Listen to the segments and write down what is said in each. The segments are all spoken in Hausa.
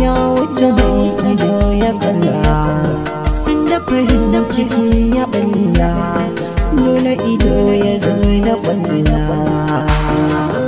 ya wuce mai ido ya kalla sun da farin ciki ya balla dole ido ya zo da kwalla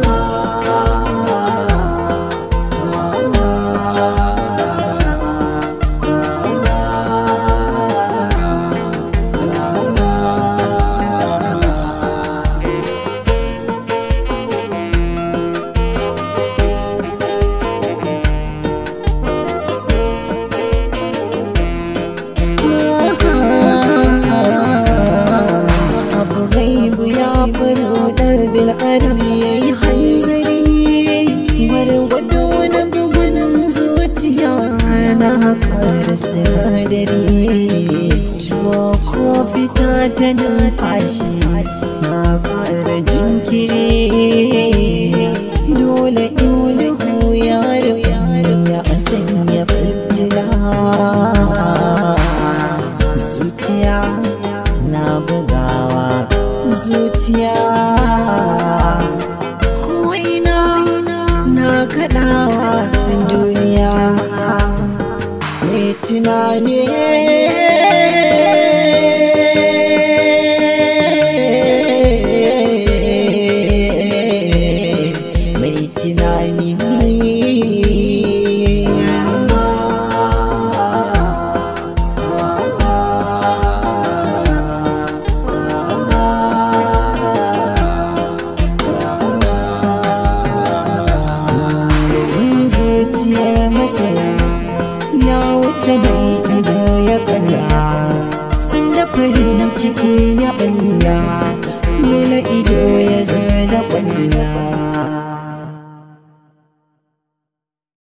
abu gaibu ya faru dar bil adam yayi hanzari gwargwado na bugun zuciya na haƙar sinadari tuwo ko fita ta numfashi na ƙara jinkiri dole in duhu ya ya sanya fitila zuciya na bugawa zuciya ko'ina na kaɗawa duniya mai tunani mai tunani zuciyar masoya ya wuce mai ido ya kalla sun da farin ciki ya balla